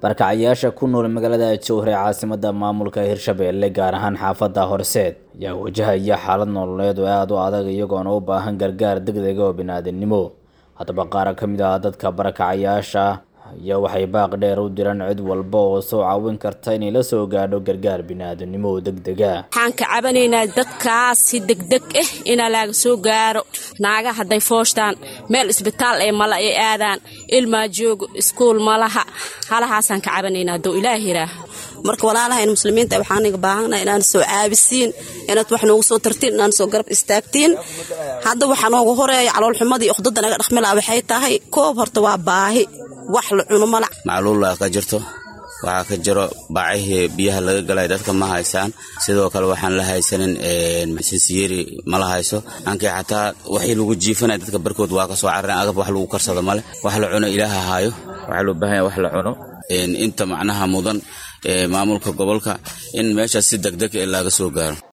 barakacayaasha ku nool magaalada jowhar ee caasimada maamulka hirshabelle gaar ahaan xaafada horseed ayaa wajahaya xaalad nololeed oo aada u adag iyagoona u baahan gargaar degdega oo biniaadanimo haddaba qaar ka mid ah dadka barakacayaasha ayaa waxay baaq dheer u diraan cid walba oo soo caawin karta inay la soo gaadho gargaar biniaadanimo oo degdega waxaan ka cabanaynaa dadkaas si degdeg ah inaa laaga soo gaaro naaga hadday fooshtaan meel isbitaal ee mala ay aadaan ilmaa joogo iskuul malaha halahaasaan ka cabanaynaa hadduu ilaah yiraah marka walaalahayn muslimiinta waxaaniga baahana inaan soo caabisiin inaad wax noogu soo tartiin inaan soo garab istaagtiin hadda waxaa noogu horeeya caloolxumadii uqdada naga dhaqmila waxay tahay koob horta waa baahi wax la cuno mala macluula ka jirto waxaa ka jiro baacihii biyaha laga galay dadka ma haysaan sidoo kale waxaan la haysanin sinsiyeri mala hayso ankii xataa waxii lagu jiifanaya dadka barkood waa kasoo carareen agab wax lagu karsado male wax la cuno ilaaha haayo waxaa loo baahanya wax la cuno inta macnaha mudan maamulka gobolka in meeshaas si degdeg ee laga soo gaaro